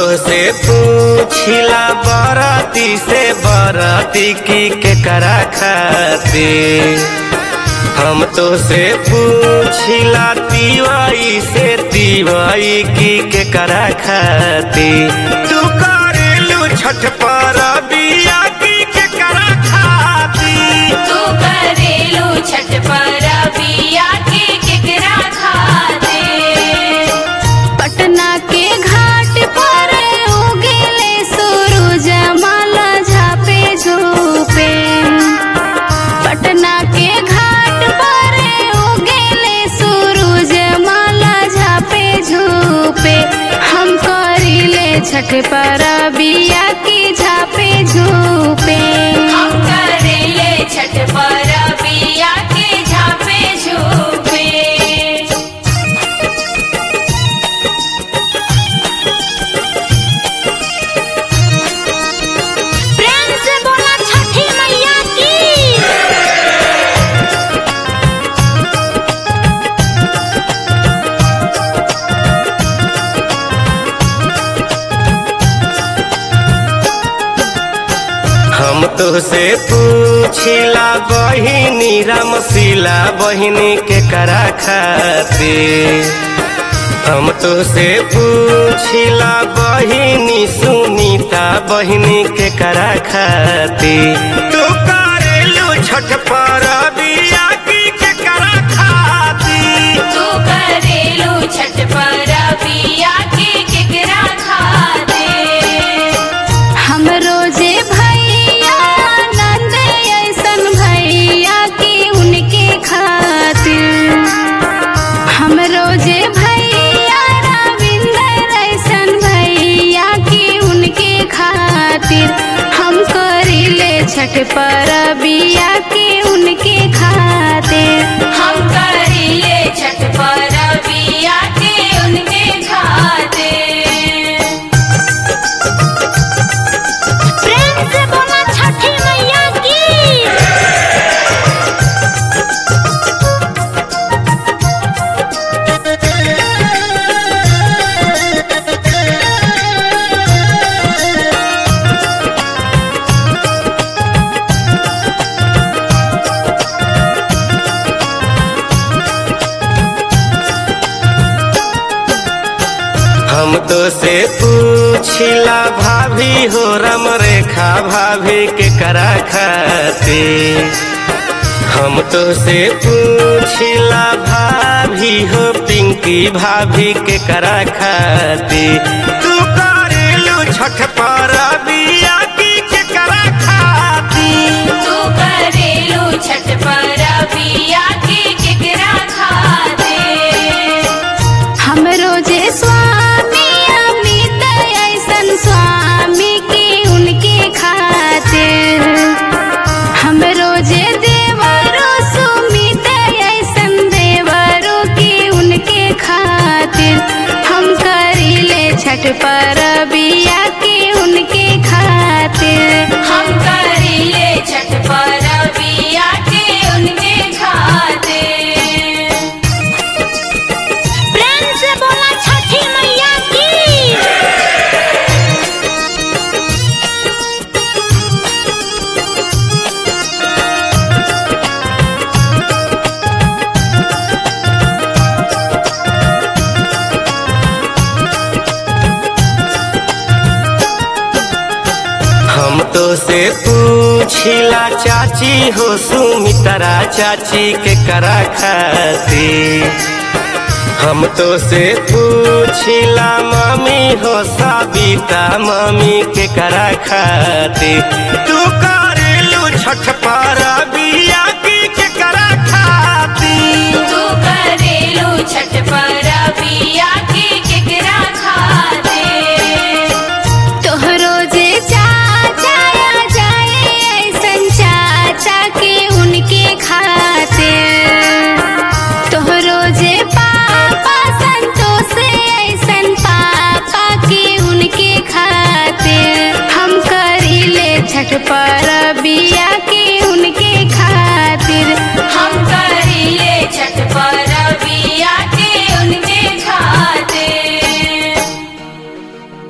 से पूछिला बरती से बरती की के करा खाती हम तो से पूछिला तिवाई से तिवाई की के करा खाती तू करेलू छठ पर बिया की के करा खाती तू करेलू छठ पर बिया के केकरा खाते पटना के घाट पर उगले सूरज माला झापे झूपे पटना के घाट पर उगले सूरज माला झापे झूपे हम करिले छठ पर बिया की झापे झूपे हम करेले छठ पर बिया के झापे झूपे प्रेम से बोला छठी मैया की हम तो से पूछिला बहिनी रामशिला बहिनी के करा खाती हम तो से पूछिला बहिनी सुनीता बहिनी के करा खाती तू करेलू छठ पर बिया की के करा खाती तू करेलू छठ पर बिया के केकरा खाते हम रोजे भैया नंद ऐसन भैया की उनके खातिर हम रोजे भैया रविंदर ऐसन भैया की उनके खातिर हम करिले छठ पर बिया की उनके खातिर हम करेले छठ पर बिया के उनके खाते प्रेम से बोला छठी मैया की हम तो से पूछिला भाभी हो रम रेखा भाभी के करा खाती हम तो से पूछिला भाभी हो पिंकी भाभी के करा खाती तू करेलू छठ पर बिया की के करा खाती तू करेलू छठ पर बिया के केकरा खाते हम रोजे स्वामी अमृत ऐसन स्वामी की उनके खातिर हम रोजे देवरो सुमित ऐसन देवरो की उनके खातिर हम करिले छठ पर बिया की उनके खातिर हम करेले छठ पर बिया के उनके खाते प्रेम से बोला छठी मैया की हम तो से पूछिला चाची हो सुमित्रा चाची के करा खाती हम तो से पूछिला मामी हो साबिता मामी के करा खाती तू करेलू छठ पर बिया